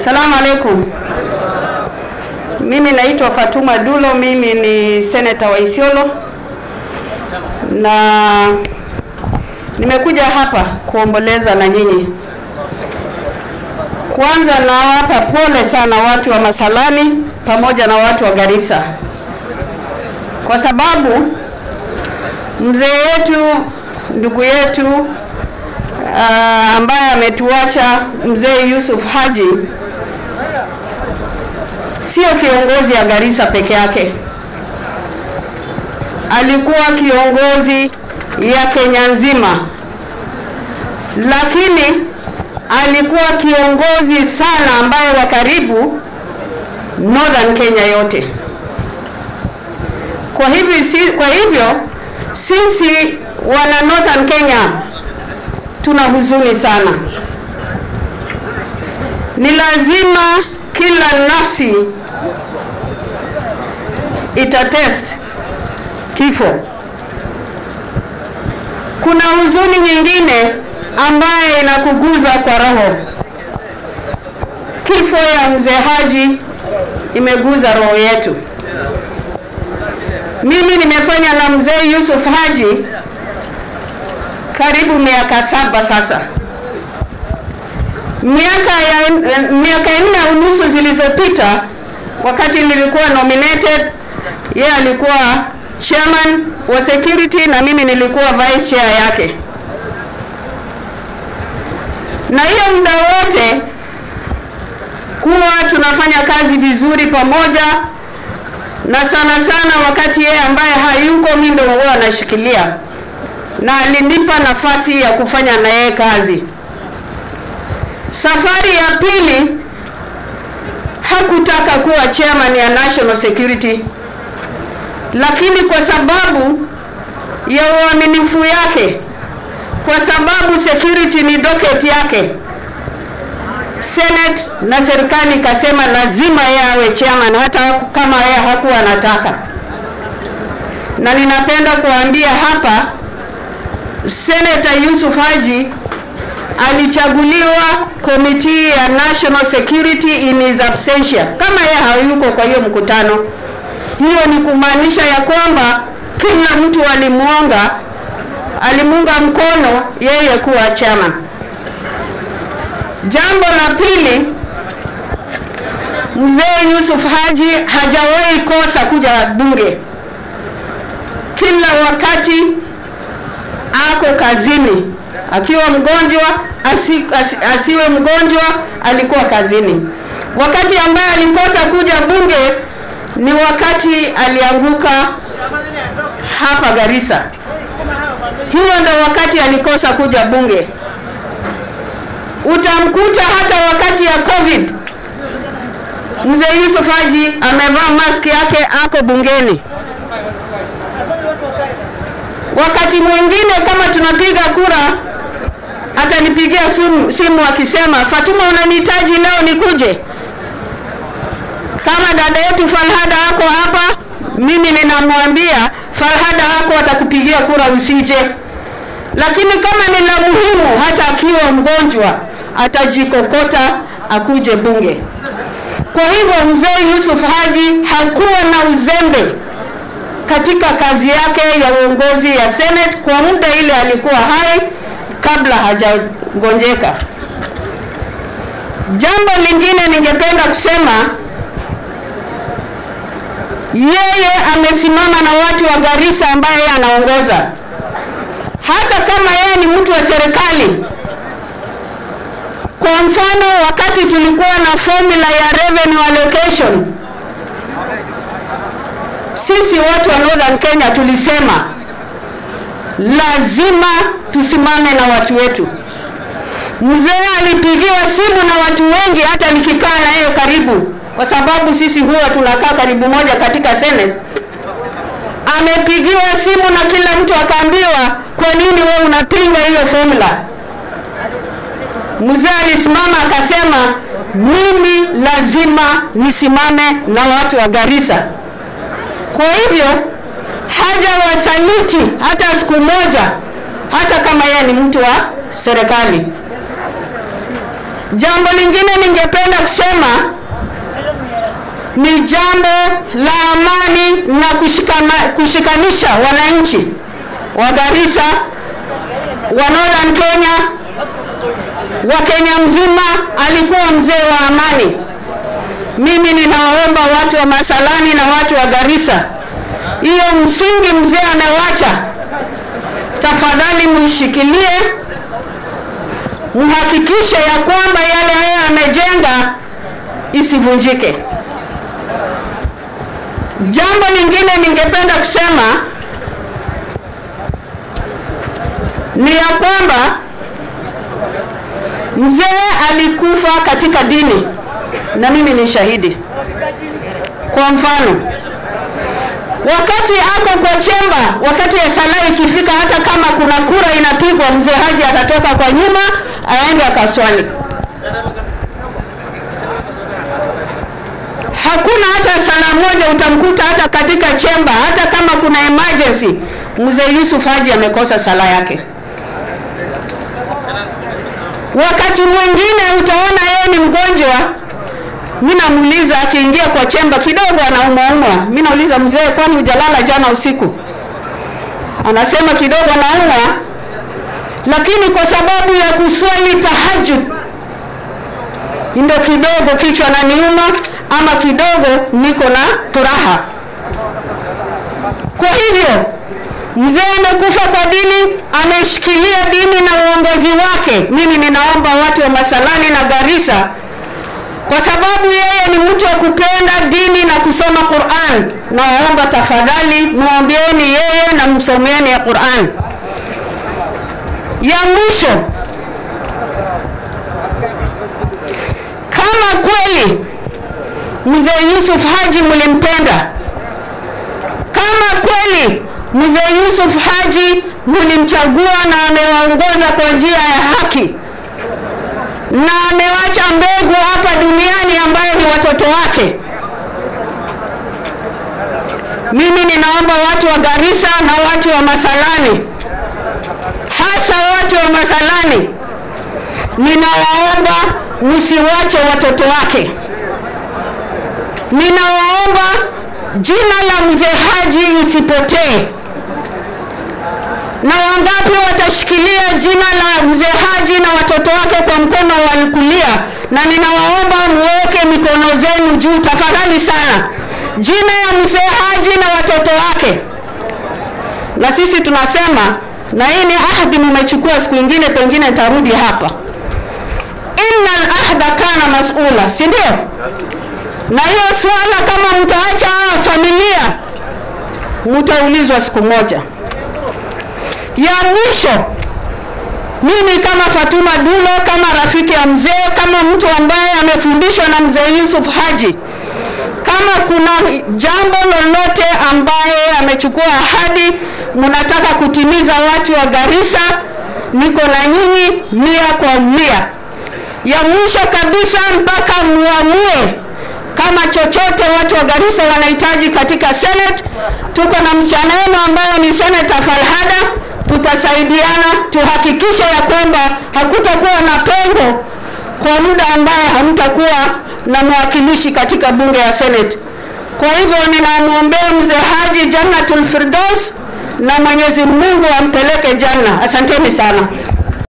Salamu alaikum. Mimi naitwa Fatuma Dulo, mimi ni seneta wa Isiolo na nimekuja hapa kuomboleza na nyinyi. Kwanza nawapa pole sana watu wa Masalani pamoja na watu wa Garissa kwa sababu mzee wetu ndugu yetu uh, ambaye ametuacha mzee Yusuf Haji sio kiongozi ya Garissa peke yake, alikuwa kiongozi ya Kenya nzima, lakini alikuwa kiongozi sana ambaye wa karibu Northern Kenya yote. Kwa hivyo, si, kwa hivyo sisi wana Northern Kenya tuna huzuni sana. Ni lazima kila nafsi itatest kifo. Kuna huzuni nyingine ambaye inakuguza kwa roho. Kifo ya mzee Haji imeguza roho yetu. Mimi nimefanya na mzee Yusuf Haji karibu miaka saba sasa. Miaka ya miaka nne unusu zilizopita, wakati nilikuwa nominated, yeye alikuwa chairman wa security na mimi nilikuwa vice chair yake, na hiyo muda wote huwa tunafanya kazi vizuri pamoja, na sana sana wakati yeye ambaye hayuko mimi ndio huwa anashikilia na alinipa nafasi ya kufanya na yeye kazi. Safari ya pili hakutaka kuwa chairman ya National Security, lakini kwa sababu ya uaminifu yake, kwa sababu security ni docket yake, Senate na serikali ikasema lazima yeye awe chairman, hata kama yeye hakuwa anataka. Na ninapenda kuambia hapa Senator Yusuf Haji alichaguliwa komiti ya National Security in his absentia, kama yeye hayuko kwa hiyo mkutano. Hiyo ni kumaanisha ya kwamba kila mtu alimuunga alimuunga mkono yeye kuwa chama. Jambo la pili, mzee Yusuf Haji hajawahi kosa kuja bunge, kila wakati ako kazini, akiwa mgonjwa asi, asi, asiwe mgonjwa, alikuwa kazini. Wakati ambaye alikosa kuja bunge ni wakati alianguka hapa Garissa. Hiyo ndo wakati alikosa kuja bunge. Utamkuta hata wakati ya COVID, mzee Yusuf Haji amevaa maski yake, ako bungeni wakati mwingine kama tunapiga kura atanipigia simu, simu akisema Fatuma, unanihitaji leo nikuje. Kama dada yetu Falhada ako hapa, mimi ninamwambia Falhada ako atakupigia kura usije, lakini kama ni la muhimu, hata akiwa mgonjwa atajikokota akuje bunge. Kwa hivyo mzee Yusuf Haji hakuwa na uzembe katika kazi yake ya uongozi ya Senate kwa muda ile alikuwa hai kabla hajagonjeka. Jambo lingine ningependa kusema, yeye amesimama na watu wa Garissa ambaye yeye anaongoza, hata kama yeye ni mtu wa serikali. Kwa mfano, wakati tulikuwa na formula ya revenue allocation sisi watu wa Northern Kenya tulisema lazima tusimame na watu wetu. Mzee alipigiwa simu na watu wengi, hata nikikaa na yeye karibu, kwa sababu sisi huwa tunakaa karibu moja katika Senate. Amepigiwa simu na kila mtu akaambiwa, kwa nini wewe unapinga hiyo formula? Mzee alisimama akasema, mimi lazima nisimame na watu wa Garissa. Kwa hivyo haja wasaliti hata siku moja, hata kama yeye ni mtu wa serikali. Jambo lingine ningependa kusema ni jambo la amani na kushikama, kushikanisha wananchi wa Garissa, wa Northern Kenya, wa Kenya mzima. Alikuwa mzee wa amani. Mimi ninawaomba watu wa Masalani na watu wa Garissa, hiyo msingi mzee amewacha, tafadhali muishikilie, muhakikishe ya kwamba yale haya amejenga isivunjike. Jambo lingine ningependa kusema ni ya kwamba mzee alikufa katika dini na mimi ni shahidi. Kwa mfano, wakati ako kwa chemba, wakati ya sala ikifika, hata kama kuna kura inapigwa, mzee Haji atatoka kwa nyuma aende akaswali. Hakuna hata sala moja utamkuta hata katika chemba, hata kama kuna emergency, mzee Yusuf Haji amekosa sala yake. Wakati mwingine utaona yeye ni mgonjwa, mimi namuuliza akiingia kwa chemba kidogo anaumwaumwa, mimi nauliza mzee, kwani hujalala jana usiku? Anasema kidogo anaumwa, lakini kwa sababu ya kuswali tahajjud ndio kidogo kichwa naniuma ama kidogo niko na turaha. Kwa hivyo mzee amekufa kwa dini, ameshikilia dini na uongozi wake. Mimi ninaomba watu wa Masalani na Garissa, kwa sababu yeye ni mtu wa kupenda dini na kusoma Qur'an, nawaomba tafadhali muombeeni yeye na msomeeni ya Qur'an. Ya mwisho, kama kweli mzee Yusuf Haji mlimpenda, kama kweli mzee Yusuf Haji mlimchagua na amewaongoza kwa njia ya haki na amewacha mbegu hapa duniani ambayo ni watoto wake. Mimi ninaomba watu wa Garissa na watu wa Masalani, hasa watu wa Masalani, ninawaomba msiwache watoto wake. Ninawaomba jina la mzee Haji lisipotee. Na wangapi watashikilia jina la mzee Haji na watoto wake kwa mkono wa kulia? Na ninawaomba muweke mikono zenu juu tafadhali sana, jina ya mzee Haji na watoto wake. Na sisi tunasema, na hii ni ahadi mmechukua, siku ingine pengine tarudi hapa, innal ahda kana mas'ula, si ndio? na hiyo swala kama mtaacha familia mtaulizwa siku moja. Ya mwisho, mimi kama Fatuma Dulo, kama rafiki ya mzee, kama mtu ambaye amefundishwa na mzee Yusuf Haji, kama kuna jambo lolote ambaye amechukua ahadi mnataka kutimiza watu wa Garissa, niko na nyinyi mia kwa mia. Ya mwisho kabisa, mpaka muamue kama chochote watu wa Garissa wanahitaji katika Senate. Tuko na msichana wenu ambaye ni Senator Falhada, tutasaidiana tuhakikishe ya kwamba hakutakuwa na pengo kwa muda ambaye hamtakuwa na mwakilishi katika bunge ya Senate. Kwa hivyo ninamwombea mzee Haji Jannatul Firdaus na Mwenyezi Mungu ampeleke janna. Asanteni sana.